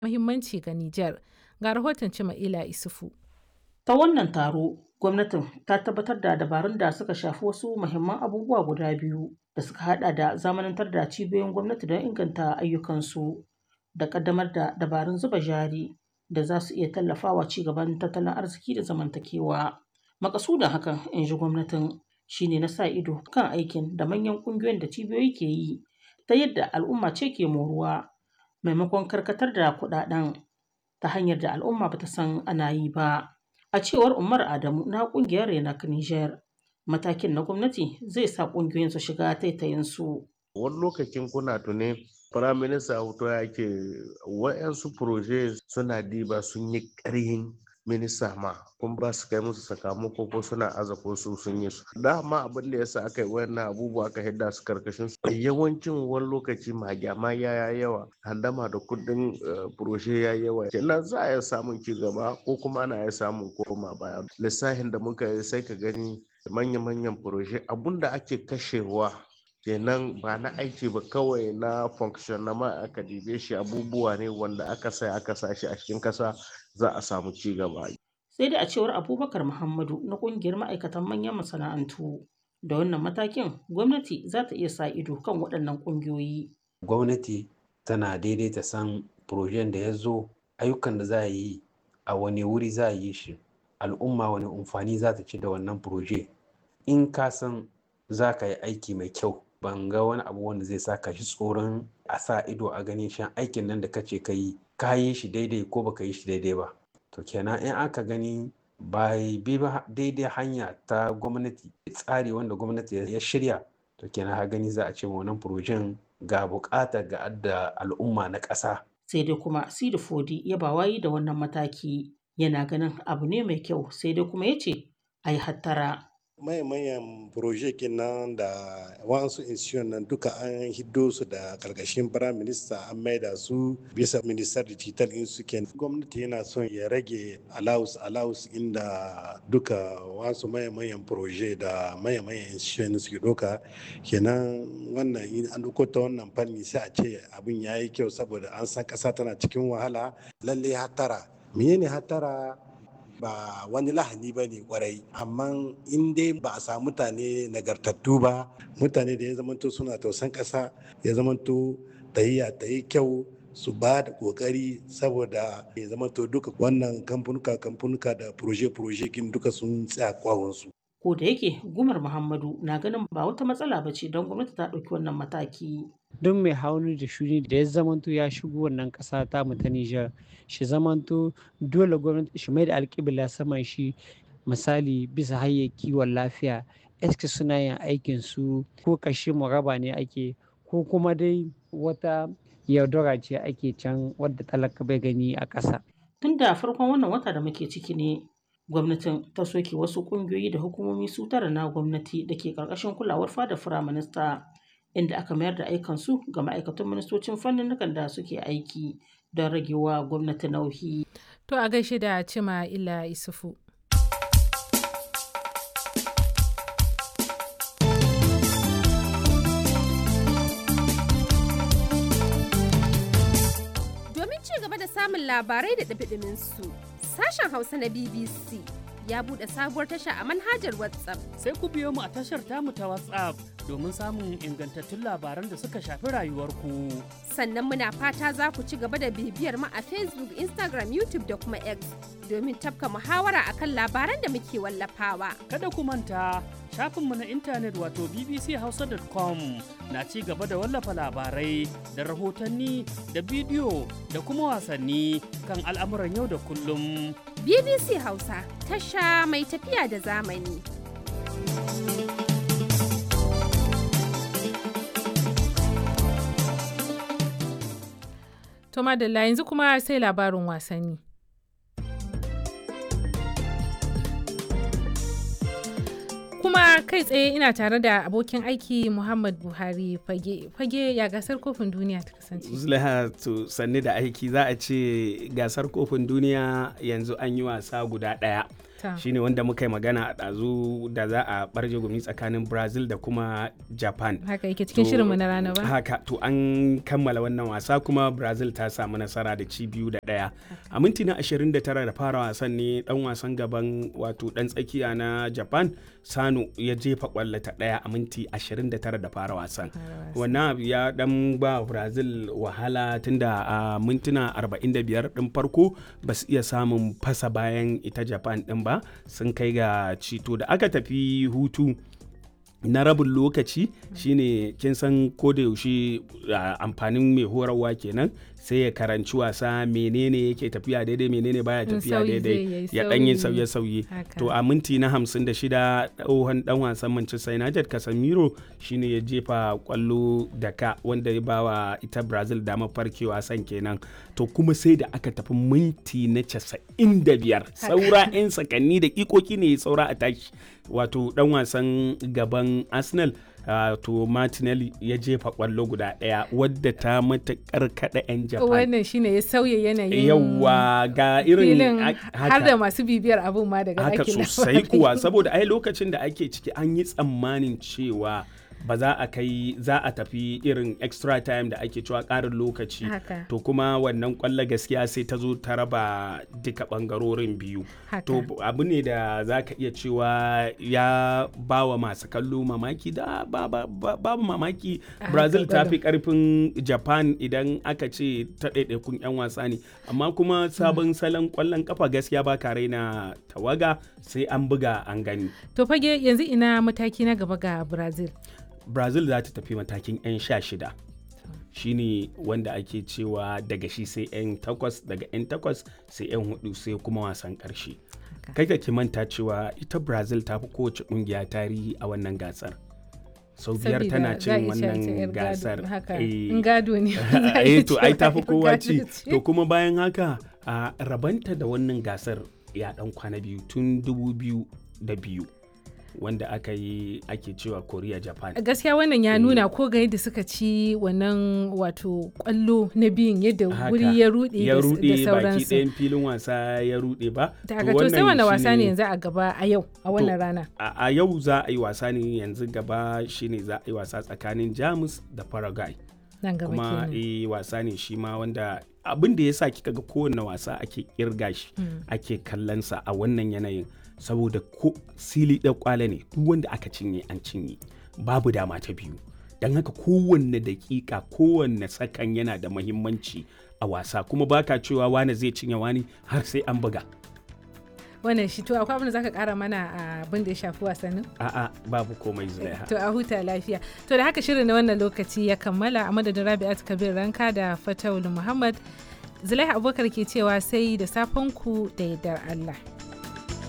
muhimmanci ga Nijar. Ga rahoton Cima'ila Isufu. Ta wannan taro, gwamnatin ta tabbatar da dabarun da suka shafi wasu muhimman abubuwa guda biyu da suka hada da zamanantar da cibiyoyin gwamnati don inganta ayyukansu da kaddamar da dabarun zuba jari da za su iya tallafawa ci gaban tattalin arziki da zamantakewa. Makasudin hakan, in ji gwamnatin, shine na sa ido kan aikin da manyan ƙungiyoyin da cibiyoyi ke yi ta yadda al'umma ce ke moruwa maimakon karkatar da kuɗaɗen ta hanyar da al'umma bata san ana yi ba. A cewar Umar Adamu na ƙungiyar Renak Niger, matakin na gwamnati zai sa ƙungiyoyin su shiga taitayinsu. Wani lokacin kuna tune Firaminista Auto ya ke wa'yansu proje suna diba sun yi ƙarhin minista ma kun ba su kai musu sakamako ko suna aza ko su sun yi su dama abin da yasa aka yi wannan abubuwa aka hidda su karkashin su yawancin wani lokaci magyama ya yawa handama da kudin proje ya yawa kenan za a iya samun ci gaba ko kuma ana iya samun koma baya lissafin da muka yi sai ka gani manya-manyan proje abun da ake kashewa kenan ba na aiki ba kawai na function na ma aka dibe shi abubuwa ne wanda aka sai aka sa shi a cikin kasa za a samu ci gaba. Sai dai a cewar Abubakar Muhammadu na kungiyar ma'aikatan manyan masana'antu da wannan matakin gwamnati za ta iya sa ido kan waɗannan ƙungiyoyi. Gwamnati tana daidaita san projen da ya zo ayyukan da za a yi a wani wuri za a yi shi al'umma wani amfani za ta ci da wannan proje in ka san za ka yi aiki mai kyau ban ga wani abu wanda zai sa ka shi tsoron a sa ido a ganin shan aikin nan da kace ka yi ka yi shi daidai ko baka yi shi daidai ba to kenan in aka gani ba bi ba daidai hanya ta gwamnati tsari wanda gwamnati ya shirya to kenan ha gani za a ce wannan furojen ga bukata ga adda al'umma na ƙasa. sai dai kuma sidi fodi ya ba wayi da wannan mataki yana ganin abu ne mai kyau sai dai kuma ya ce a yi hattara mayan projekin nan da wasu institution nan duka an hiddo su da karkashin prime minister an maida su bisa minister digital in suke gwamnati yana son ya rage allowance allowance inda duka wasu mayan proje da mayan institution suke doka kenan wannan in an duko ta wannan fanni sai a ce abin ya yi kyau saboda an san kasa tana cikin wahala lalle hatara menene hatara ba wani lahani ba ne kwarai amma in dai ba a samu mutane nagartattu ba mutane da ya zamanto suna tausan ƙasa ya zamanto tayayya ta yi kyau su ba da kokari saboda ya zamanto duka wannan kamfanuka kamfanuka da proje-proje kin duka sun tsaya kwawonsu. ko da yake gumar muhammadu na ganin ba wata matsala ba ce don gwamnati ta ɗauki wannan mataki don mai hauni da shuni da ya zamanto ya shigo wannan ƙasa ta mu ta Nijar shi zamanto dole gwamnati shi mai da alƙibla saman shi misali bisa hanyar kiwon lafiya eske suna yin aikin su ko kashe raba ne ake ko kuma dai wata yaudara ce ake can wadda talaka bai gani a ƙasa. tun da farkon wannan wata da muke ciki ne gwamnatin ta soke wasu ƙungiyoyi da hukumomi su tara na gwamnati da ke ƙarƙashin kulawar fada firaminista inda aka mayar da aikansu ga ma'aikatan ministocin fannin da suke aiki don ragewa gwamnati nauyi. To a gaishe da Cima Ila Isufu. Domin ci gaba da samun labarai da ɗabiɗimin su, sashen Hausa na BBC ya buɗe sabuwar tasha a manhajar WhatsApp. Sai ku biyo mu a tashar tamu ta WhatsApp domin samun ingantattun labaran da suka shafi rayuwarku. Sannan muna fata za ku ci gaba da bibiyar mu a Facebook, Instagram, YouTube da kuma X domin tafka muhawara akan labaran da muke wallafawa. Kada ku manta shafinmu na intanet wato bbchausa.com na ci gaba da wallafa labarai da rahotanni da bidiyo da kuma wasanni kan al'amuran yau da kullum. BBC Hausa tasha mai tafiya da zamani. To madalla yanzu kuma sai labarin wasanni. Kuma kai tsaye ina tare da abokin aiki Muhammad Buhari fage fage ya gasar kofin duniya ta kasance. Zulaiha to sanni da aiki za a ce gasar kofin duniya yanzu an yi wasa guda ɗaya. Ta. shine wanda muka yi magana a ɗazu da za a barje gumi tsakanin brazil da kuma japan haka yake cikin To, shirinmu na rana ba haka to an kammala wannan wasa kuma brazil ta samu nasara da ci biyu da ɗaya a minti na 29 da fara wasan ne dan wasan gaban wato dan tsakiya na japan sano ya jefa kwallo ta ɗaya a minti 29 da fara wasan wannan abu ya dan ba brazil wahala tunda a mintuna 45 din farko ba su iya samun fasa bayan ita japan din ba sun kai ga cito da aka tafi hutu na rabin lokaci shine kin san ko da yaushe a, amfanin mai horarwa kenan sai ya karanci wasa menene yake tafiya daidai menene baya In tafiya sauyi zai daidai yi, ya dan yi sauyi. sauye-sauye Haka. to a minti na 56 tsohon dan wasan Manchester United Casemiro shine ya jefa kwallo da ka wanda ya bawa ita Brazil damar farkewa san kenan to kuma sai da aka tafi minti na 95 saura 'yan sakanni da ikoki ne saura a tashi wato dan wasan gaban Arsenal uh, to Martinelli ya jefa kwallo guda daya wadda ta matakar kada 'yan Japan wannan shine ya sauya yanayin yawwa ga irin filin a- har da masu bibiyar abun ma daga haka ɗakin sosai labarai. kuwa saboda ai lokacin da ake ciki an yi tsammanin cewa ba za a kai za a tafi irin extra time da ake cewa ƙarin lokaci Haka. to kuma wannan kwallo gaskiya sai ta zo ta raba duka ɓangarorin biyu Haka. to abu ne da za ka iya cewa ya ba wa masu kallo mamaki da ba- ba- ba- babu mamaki A brazil haka ta fi karfin japan idan aka ce ta ɗaiɗaikun 'yan wasa ne amma kuma sabon salon kwallon kafa gaskiya ba ka raina tawaga sai an buga an gani to fage yanzu ina mataki na gaba ga brazil brazil za ta tafi matakin 'yan sha shida shine wanda ake cewa daga shi sai 'yan takwas daga 'yan takwas sai 'yan hudu sai kuma wasan karshe kai ka ki manta cewa ita brazil ta fi kowace kungiya tarihi a wannan gasar sau biyar Sabida tana za a cin iya cewa ita 'yar wannan gado, gasar haka Eh, in gado ne za a eh iya to ai cewa tafi yar kowa gado ci ce. to kuma bayan haka a rabanta da wannan gasar ya dan kwana biyu tun dubu biyu da biyu wanda aka yi ake cewa korea japan gaskiya wannan ya nuna ko ga yadda suka ci wannan wato kwallo na biyun yadda Haka. wuri ya rude ya da s- da rude baki sauransu ɗayan filin wasa ya rude ba ta haka to sai wanda wasa ne yanzu a gaba a yau a wannan rana a a yau za a yi wasa ne yanzu gaba shine za a yi wasa tsakanin jamus da paraguay nan gaba kuma kenan eh wasa ne shi ma wanda abin da ya sa kika ga kowane wasa ake kirga shi ake kallonsa a wannan yanayin saboda ko sili ɗan kwale ne duk wanda aka cinye an cinye babu dama ta biyu don haka kowanne dakika kowanne sakan yana da mahimmanci a wasa kuma baka cewa wani zai cinye wani har sai an buga wannan shi to akwai abin da zaka kara mana a abin da ya shafi wasannin a'a babu komai zulaiha to a huta lafiya to da haka shirin na wannan lokaci ya kammala a madadin rabi'at kabir ranka da fatawul muhammad zulaiha abubakar ke cewa sai da safen ku da yardar allah